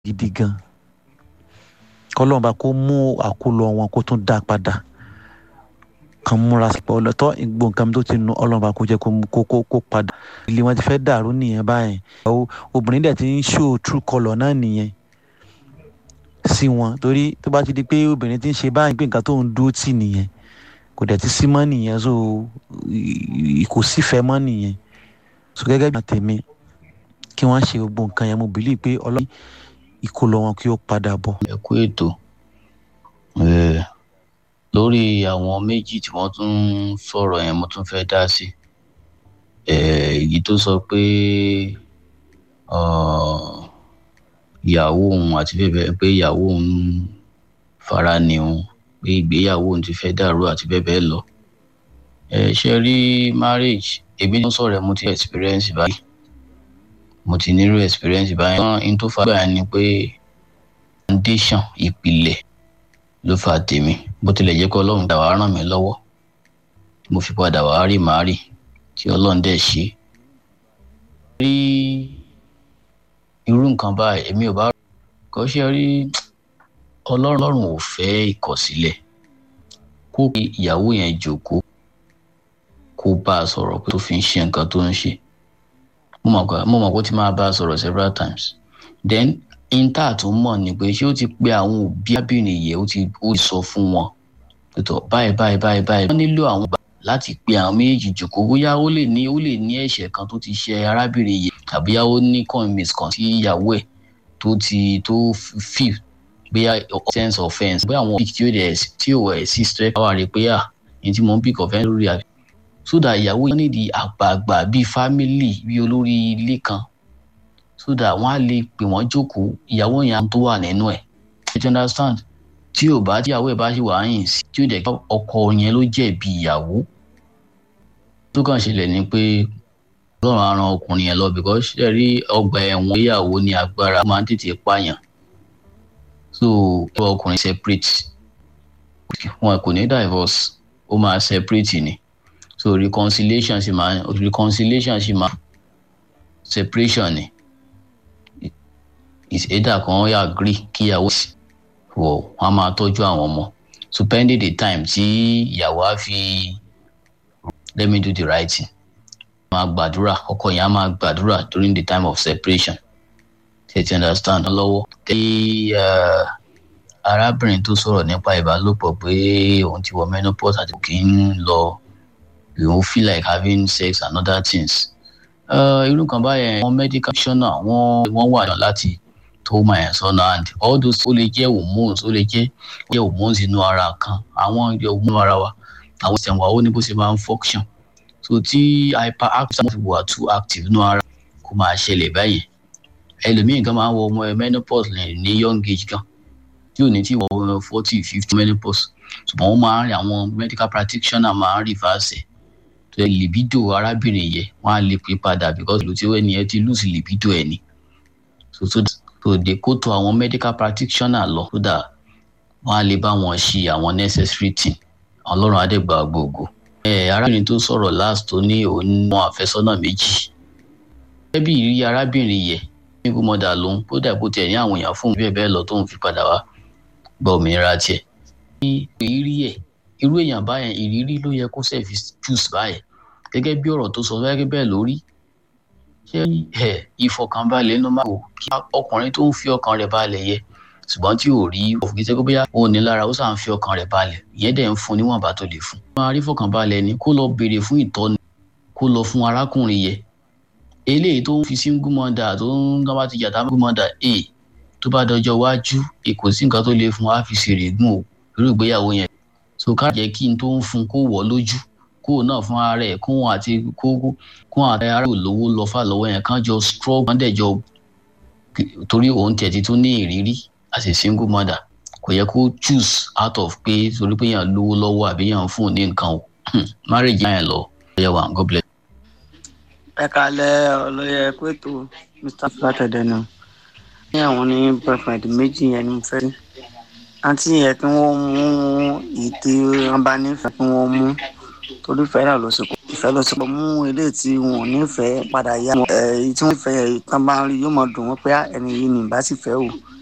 gidi gan kọ́lọ́run bá kó mú àkólọ wọn kó tún dá padà kan múra sípò ọlọ́tọ́ ìgbó nǹkan tó ti nu ọlọ́run bá kó jẹ́ kó kó kó padà ilé wọn ti fẹ́ dàrú nìyẹn báyìí obìnrin dẹ̀ ti ń show true colour náà nìyẹn sí wọn torí tó bá ti di pé obìnrin ti ń ṣe báyìí pé nǹkan tó ń dúró tì nìyẹn kò dẹ̀ ti sí mọ́ nìyẹn so kò sífẹ̀ẹ́ mọ́ nìyẹn so gẹ́gẹ́ bí àtẹ̀mí kí wọ́n ṣe gbogbo nǹkan yẹn mo bìlí pé ọlọ́run ìkólọ wọn kí ó padà bọ̀. ẹ kú ètò lórí àwọn méjì tí wọ́n tún ń sọ̀rọ̀ yẹn mo tún fẹ́ dá sí èyí tó sọ pé ìyàwó òun àti bẹ́ẹ̀ bẹ́ẹ̀ pé ìyàwó òun fara ni òun pé ìgbéyàwó òun ti fẹ́ dàrú àti bẹ́ẹ̀ bẹ́ẹ̀ lọ ṣe rí marriage èmi ló sọ̀rọ̀ ẹ̀ mo ti experience báyìí mo ti nírú experience báyìí wọ́n n tó fa gbà ni pé foundation ìpìlẹ̀ ló fa tèmi bó tilẹ̀ jẹ́ pé ọlọ́run dà wá ràn mí lọ́wọ́ mo fi padà wá rí màá rí tí ọlọ́run dẹ̀ ṣe. rí irú nǹkan báyìí èmi ò bá kọ́ ṣe rí ọlọ́run ò fẹ́ ìkọ̀sílẹ̀ kó pe ìyàwó yẹn jókòó kó bá a sọ̀rọ̀ pé tó fi ń ṣe nǹkan tó ń ṣe mo mọ̀ pé ó ti máa bá a sọ̀rọ̀ several times then inter tó mọ̀ ni pé ṣé ó ti pe àwọn òbí arábìnrin yẹn ó ti ó sọ fún wọn pẹ̀tọ̀ báyìí báyìí báyìí báyìí wọ́n nílò àwọn gbà láti pe àwọn méjèèjì jòkó bóyá ó lè ní ó lè ní ẹ̀ṣẹ̀ kan tó ti ṣe arábìnrin yẹn tàbí ó ní conmiss kan sí ìyàwó ẹ̀ tó ti tó feel bóyá sense offence bóyá àwọn pick tí ó dẹ̀ tí ò ẹ̀ sí stress power rẹ̀ pé à ní tí mo ń pick offence lórí àbí so that ìyàwó yẹn nídìí àgbààgbà bíi family bíi olórí ilé kan so that wọn á lè pè wọn jókòó ìyàwó yẹn tó wà nínú ẹ you understand tí ò bá tíyàwó ẹ bá ṣì wà yìn sí tí ó jẹ kí ọkọ yẹn ló jẹ̀bi ìyàwó tó kàn ṣẹlẹ̀ ni pé Ọlọ́run á ran ọkùnrin yẹn lọ because ṣe rí ọgbà ẹ̀wọ̀n ìyàwó ní agbára ó máa ń tètè pààyàn so kí ọkùnrin separate wọn kò ní divorce ó máa separate ni so reconciliation sì máa reconciliation sì máa separation ni is either kan yà agree kíyàwó sí wọ wọn a máa tọ́jú àwọn ọmọ so pending the time tí ìyàwó á fi let me do the right thing máa gbàdúrà ọkọ yẹn á máa gbàdúrà during the time of separation tètè understand lọ́wọ́ tí arábìnrin tó sọ̀rọ̀ nípa ìbálòpọ̀ pé òun ti wọ menopause àti kì í lọ òun feel like having sex and other things irú kan báyẹn wọn medical professional wọn wọn wà náà láti tó máa yẹn sọnà and all those ó lè jẹ hormones ó lè jẹ jẹ hormones inú ara kan àwọn hormones ara wa àwọn ìṣẹ̀wọ̀n ó ní bó ṣe máa ń function so tí hyperactive fi wà too active inú ara kó máa ṣẹlẹ̀ báyẹn ẹlòmíì kan máa ń wọ ọmọ menopause ní young age kan tí ò ní tí wọ forty fifty menopause ṣùgbọ́n wọ́n máa ń rí àwọn medical practitioner máa ń reverse ẹ̀ tó yẹ libido arábìnrin yẹ wọn á lè pè padà because ìlú tí ó ẹni yẹn ti lose libido ẹ ni so so so de kó tó àwọn medical practitioner lọ so that wọn á lè bá wọn ṣe àwọn necessary thing ọlọ́run adẹ́gbà gbogbo. ẹ arábìnrin tó sọ̀rọ̀ last tó ní òun mọ àfẹ́sọ́nà méjì gẹ́gẹ́ bí ìrírí arábìnrin yẹ nígbà mọ́dà lòun kó dà bó tiẹ̀ ní àwọn èèyàn fún bẹ́ẹ̀ bẹ́ẹ̀ lọ tóun fi padà wá gba òmìnira tiẹ̀. ìrírí ẹ̀ irú èèyàn báyẹn ìrírí ló yẹ kó sẹ́ẹ̀fì choose báyẹn gẹ́gẹ́ bí ọ̀rọ̀ tó sọ gẹ́gẹ́ bẹ́ẹ̀ lórí ṣé ẹ ìfọkànbalẹ̀ ló máa wò kí ọkùnrin tó ń fi ọkàn rẹ̀ balẹ̀ yẹ ṣùgbọ́n tí ò rí òfin tí bóyá òun ní lára ó sàn fi ọkàn rẹ̀ balẹ̀ ìyẹn dẹ̀ ń fún níwọ̀nba tó lè fún. máa rí fọkànbalẹ̀ ni kó lọ béèrè fún ìtọ́ni kó lọ fún arákùnrin yẹ eléyìí tó ń fi single mother tó ń gbọ́n bá ti yàtá single mother a tó bá dọjọ́ iwájú èkó sí nǹkan tó lè fún wa fi ṣèrè gùn o irú ìgbéyàwó yẹn so ká jẹ́ kí n tó ń fún kó wọ̀ lójú kó náà fún ara ẹ̀ kó àti kó kó àti ara ò lówó lọ fà lọ́wọ́ yẹn kán jọ struggle kán dẹ̀ jọ torí òun tiẹ̀ ti tún ní ìrírí as a single mother kò yẹ kó choose out of pé torí pé yàn lówó lọ́wọ́ àbí yàn fún un ní nǹkan o marriage yẹn lọ ẹ wà god bless. ẹ kalẹ ọlọyẹ pẹtù mr flatedenu ní àwọn ní boyfriend méjì yẹn ni mo fẹ́ rí àǹtí yẹn kí wọ́n mú ìdí wọn bá nífẹ̀ẹ́ kí wọ́n mú torí fẹ́ràn ló sì kó ìfẹ́ lọ sí ọmọ mú eléyìí tí wọn ò nífẹ̀ẹ́ padà yá ẹ èyí tí wọ́n fẹ́ yẹn tán bá ń rí yóò mọ̀ dùn wọ́n pé "Ah, ẹni yìí ni ìbá sì fẹ́ o